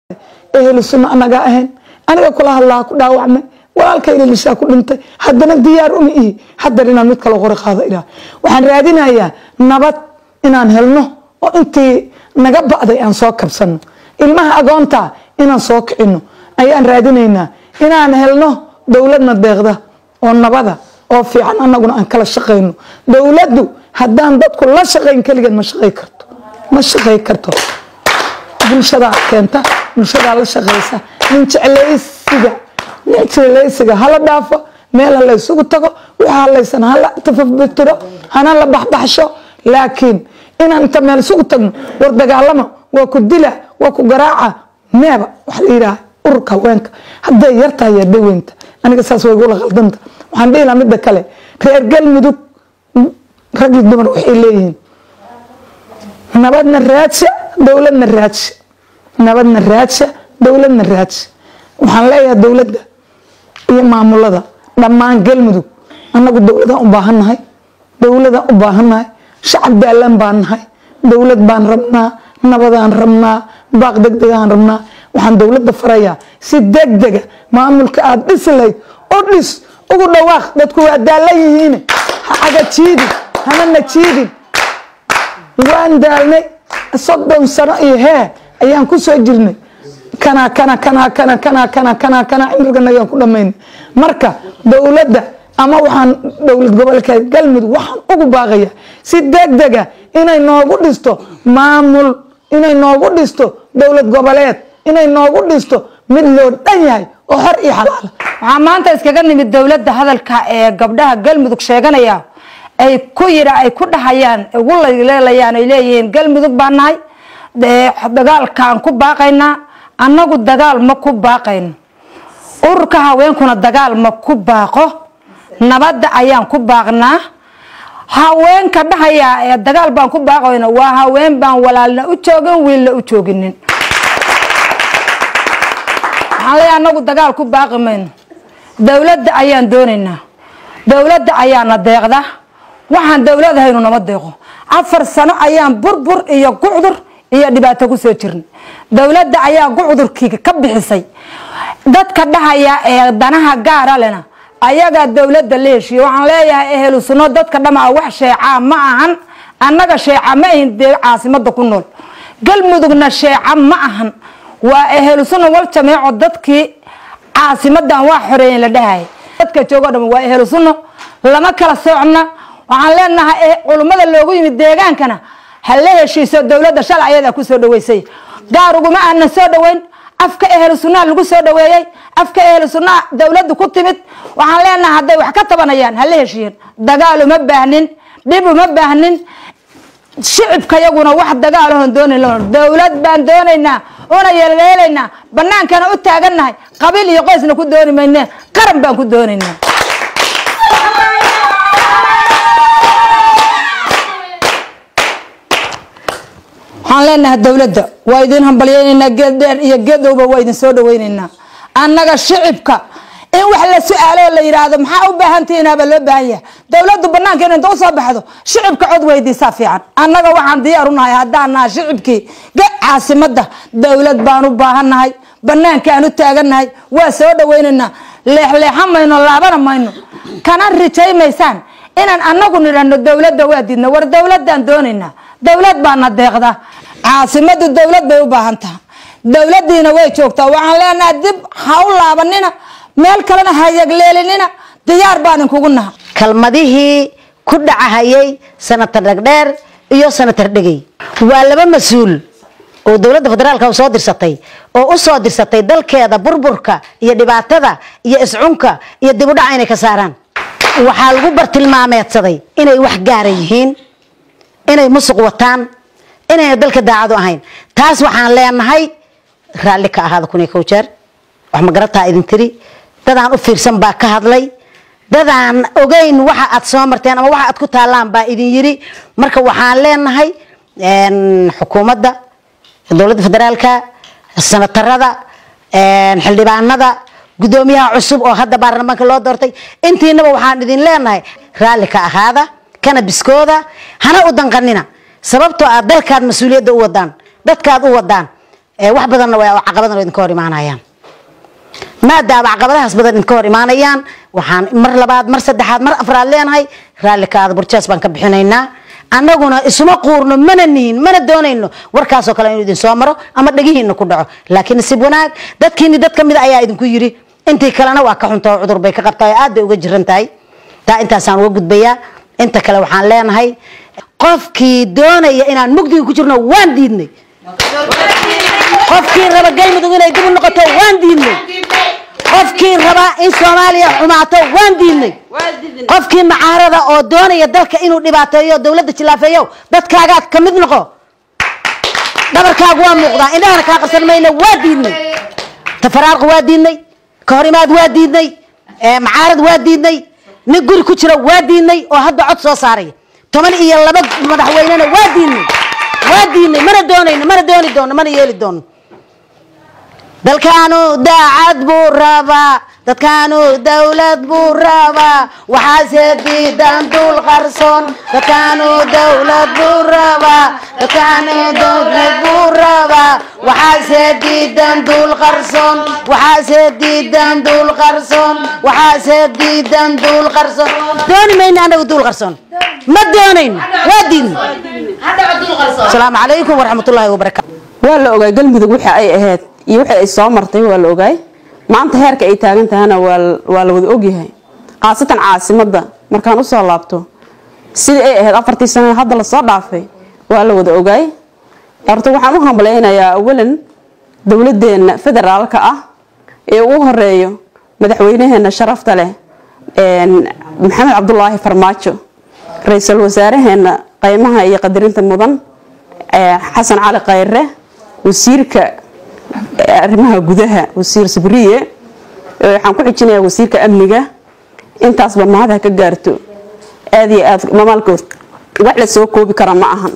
ehlu sunna anagaa ahayn aniga kula hadlaa ku dhaawacmay walaalkayna lishaa ku dhintay haddana diyaar uma ihi haddana inaan mid kale qori qaado ilaa waxaan raadinayaa nabad inaan helno oo intii naga ba'day aan soo kabsano ilmaha agoonta inaan soo kicino ayaan raadinaynaa inaan helno dowladna deeqda oo nabada oo fiican anaguna aan kala shaqayno dowladdu haddaan dadku la shaqayn keligeed ma shaqay karto ma shaqay karto bulshadaa keenta bulshadaa la shaqaysa nin jeclaysiga nin jeclaysiga hala dhaafo meel ha la isugu tago waxa halaysan hala tafafbitiro hana la baxbaxsho laakiin inaan inta meel isugu tagno war dagaalama waa ku dila waa ku garaaca meeba wax la yidhaha ururka haweenka hadday yartahay yaa dhaweynta aniga saas way igula qaldanta waxaan dhihi lahaa midda kale reer galmudug rag iyo dumar waxay leeyihiin nabadna raadsha dowladna raadsha nabadna raadsha dowladna raadsha waxaan leeyahay dowladda iyo maamulada dhammaan galmudug annagu dowladaan u baahannahay dowladaan u baahannahay shacab daalan baan nahay dowlad baan rabnaa nabadaan rabnaa baaq degdegaan rabnaa waxaan dowladda farayaa si degdega maamulka aada dhisi lahayd u dhis ugu dhawaaq dadku waa daalan yihiin ha cagajiidin hana najiidin waan daalnay soddon sano iyo hee ayaan ku soo jirnay kana kana kana kana kana kana kana kana cimriganagaan ku dhamayn marka dowladda ama waxaan dowlad gobolka galmudug waxaan ugu baaqaya si degdega inay noogu dhisto maamul inay noogu dhisto dowlad goboleed inay noogu dhisto mid loo dhan yahay oo xor iyo xalaala waxaa maanta iskaga nimid dowladda hadalka ee gabdhaha galmudug sheeganaya ay ku yidha ay ku dhahayaan ugu leelayaan ay leeyihiin galmudug baa nahay dagaalkaan ku baaqaynaa annagu dagaal ma ku baaqayno ururka haweenkuna dagaal ma ku baaqo nabadda ayaan ku baaqnaa haweenka dhahaya ee dagaal baan ku baaqayno waa haween baan walaalna u joogin wiilna u jooginin waxaan leeyahay anagu dagaal ku baaqi mayno dowladda ayaan doonaynaa dowladda ayaana deeqda waxaan dowladahaynu nama deeqo afar sano ayaan burbur iyo gucdur iyo dhibaato kusoo jirnay dowladda ayaa gucdurkii ka bixisay dadka dhahaya ee danaha gaara lena ayagaa dowladda la heshiiye waxaan leeyahay ehelu sunno dadka dhamaa wax sheecaa ma ahan annaga sheeca ma ahin dee caasimada ku nool galmudugna sheeca ma ahan waa ehelu sunna wal jameeco dadkii caasimadan waa xoreeyen la dhahaya dadka joogo dham waa ehelu sunno lama kala soocna waxaan leenahay culummada loogu yimid deegaankana ha la heshiiso dowladda shalay ayadaa kusoo dhaweysay gaar uguma aanan soo dhaweyn afka ehlu sunnaha lagu soo dhaweeyey afka ehlu sunnaha dowladdu ku timid waxaan leenahay hadday wax ka tabanayaan ha la heshiiyeen dagaal uma baahnin dhib uma baahnin shicibka yaguna wax dagaalahon doonayn dowlad baan doonaynaa una yeeleelaynaa banaankana u taagannahay qabiil iyo qoysna ku dooni mayne qaran baan ku doonaynaa waxaan leenahay dowladda waa idin hambalyeynaynaa geed dheer iyo geedowba waa idin soo dhaweynaynaa annaga shicibka in wax la su-aalo la yidhaahdo maxaa u baahantihiinaaba loo baahan yahay dowladdu banaankeena inta usoo baxdo shicibka cod weydiisaa fiican annaga waxaan diyaar unahay haddaan nahay shicibkii caasimada dowlad baan u baahannahay banaankaan u taagannahay waa soo dhaweynaynaa leexleexa mayno laabana mayno kana rijaymaysaan inaan anagu nidhahno dowladda waa diidna war dowladaan doonaynaa dowlad baana deeqda caasimadu dowlad bay u baahan taha dowladiina way joogtaa waxaan leenahay dib ha u laabanina meel kalena ha yagleelinina diyaar baan inkugu naha kalmadihii ku dhacahayay sanatar dhagdheer iyo sanatar dhegey waa laba mas-uul oo dowladda federaalka soo dirsatay oo u soo dirsatay dalkeeda burburka iyo dhibaatada iyo iscunka iyo dibudhaca inay ka saaraan waxaa lagu bartilmaameedsaday inay wax gaara yihiin inay musuq wataan inayna dalka daacadu ahayn taas waxaan leenahay raalli ka ahaada kun iyo kow jeer wax magarataa idin tiri dadaan u fiirsan baa ka hadlay dadaan ogeyn waxa aad soo marteen ama waxa aad ku taallaan baa idin yiri marka waxaan leenahay xukuumadda dowladda federaalka sanatarada xildhibaanada gudoomiyaha cusub oo hadda baarlamaanka loo doortay intiinaba waxaan idin leenahay raalli ka ahaada kana biskooda hana u danqanina sababtoo aad dalkaad mas-uuliyadda u wadaan dadkaad u wadaan ee wax badanna way caqabadana idinka hor imaanayaan maadaama caqabadahaas badan idinka hor imaanayaan waxaan mar labaad mar saddexaad mar afraad leenahay raallikaada burjaas baan ka bixinaynaa annaguna isuma quurno mana nihin mana doonayno warkaasoo kale inuu idin soo maro ama dhegihiina ku dhaco laakiin nasiib wanaag dadkiini dad ka mid ayaa idinku yiri intii kalena waa ka xunta oo cudur bay ka qabtaa oo aad bay uga jiran tahay taa intaasaan uga gudbayaa inta kale waxaan leenahay qofkii doonaya inaan mugdiga ku jirno waan diidnay qofkii raba galmudug inay dib u noqoto waan diidnay qofkii raba in soomaaliya xumaato waan diidnay qofkii macaarada oo doonaya dalka inuu dhibaateeyo dowladda jilaafeeyo dadkaagaad ka mid noqo dhabarkaagu waa muuqdaa indhahana kaa qarsan mayna waa diidnay tafaraarqa waa diidnay kahorimaad waa diidnay macaarad waa diidnay nin guri ku jira waa diidnay oo hadda cod soo saaraya toban iyo laba madaxweynena waa diidnay waa diidnay mana doonayno mana dooni doono mana yeeli doono dalkaanu daacad buu rabaa dadkaanu dawlad buu rabaa waxaase diidan dul qarsoon dadkaanu dawlad buu rabaa dadkaanu dawlad buu rabaa waxaase diidan dul qarsoon waxaase diidan dul qarsoon waxaase diidan dul qarsoon dooni mayno anagu dul qarsoon ma doonayno waa diidno asalaamu calaykum waraxmatullaahi wabarakaatu waa la ogaay galmudug waxa ay ahayd iyo wixii ay soo martay waa la ogaay maanta heerka ay taagan tahana waa la wada ogyahay khaasatan caasimadda markaan usoo laabto sidii ay ahayd afartii sano hadda lasoo dhaafay waa la wada ogaay horta waxaan u hambalaynayaa awalan dowladeena federaalka ah ee ugu horeeyo madaxweynaheena sharafta leh maxamed cabdulaahi farmaajo ra-iisul wasaareheena qeymaha iyo qadarinta mudan xasan cali khayre wasiirka arrimaha gudaha wasiir sabriye waxaan ku xijinayaa wasiirka amniga intaasba mahad ha ka gaarto aada iyo aad mamaalkood wax la soo koobi kara ma ahan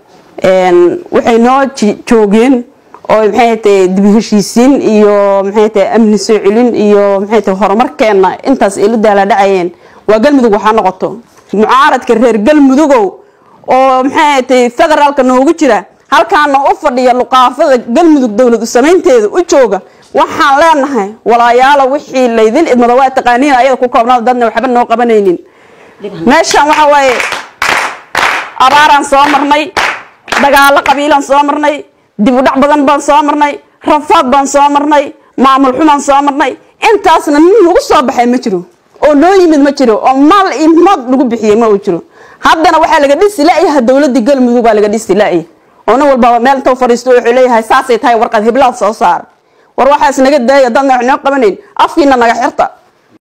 waxay noo joogeen oo maxay tahay dib heshiisiin iyo maxay tahay amni soo celin iyo maxay tahay horumarkeena intaas ay la daala dhacayeen waa galmudug waxaa noqoto mucaaradka reer galmudugow oo maxay tahay federaalka noogu jira halkaana u fadhiya luqaafada galmudug dowlad u samaynteeda u jooga waxaan leenahay walaayaalo wixii laydin idmada waa taqaaniin ayada ku koobnaada dadna waxba noo qabanaynin meeshan waxa waaye abaaraan soo marnay dagaalo qabiilaan soo marnay dib u dhac badan baan soo marnay rafaad baan soo marnay maamul xumaan soo marnay intaasna nin lagu soo baxay ma jiro oo noo yimid ma jiro oo maal iyo mood lagu bixiyey ma uu jiro haddana waxaa laga dhisi la-yaha dowladii galmudug baa laga dhisi la-ya oo nin walbaba meel intuu fadhiisto wuxuu leeyahay saasay tahay warqad hiblaad soo saar war waxaas naga daaya dadna wax noo qabanayn afkiina naga xirta